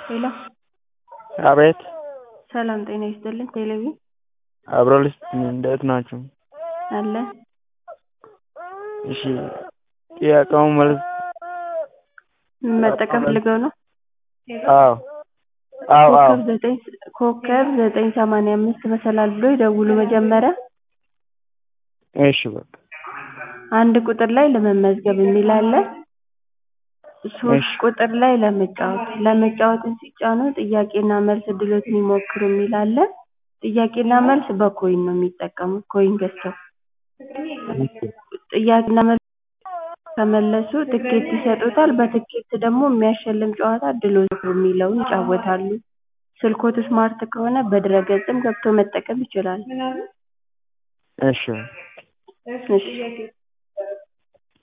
ሄሎ አቤት ሰላም ጤና ይስጥልኝ ቴሌቪ አብሮልስ እንዴት ናችሁ? አለን እሺ ጥያቄውን መልስ መጠቀም ፈልገው ነው? አዎ አዎ አዎ ኮከብ ዘጠኝ ኮከብ ዘጠኝ ሰማንያ አምስት መሰላል ብሎ ይደውሉ መጀመሪያ እሺ በቃ አንድ ቁጥር ላይ ለመመዝገብ የሚል አለ ሶስት እሺ ቁጥር ላይ ለመጫወት ለመጫወትን ሲጫኑ ጥያቄና መልስ እድሎትን ይሞክሩ የሚል አለ ጥያቄና መልስ በኮይን ነው የሚጠቀሙት ኮይን ገዝተው ጥያቄና መልስ ከመለሱ ትኬት ይሰጡታል በትኬት ደግሞ የሚያሸልም ጨዋታ እድልዎን ይሞክሩ የሚለውን ይጫወታሉ ስልክዎት ስማርት ከሆነ በድረ-ገጽም ገብተው መጠቀም ይችላሉ እሺ እሺ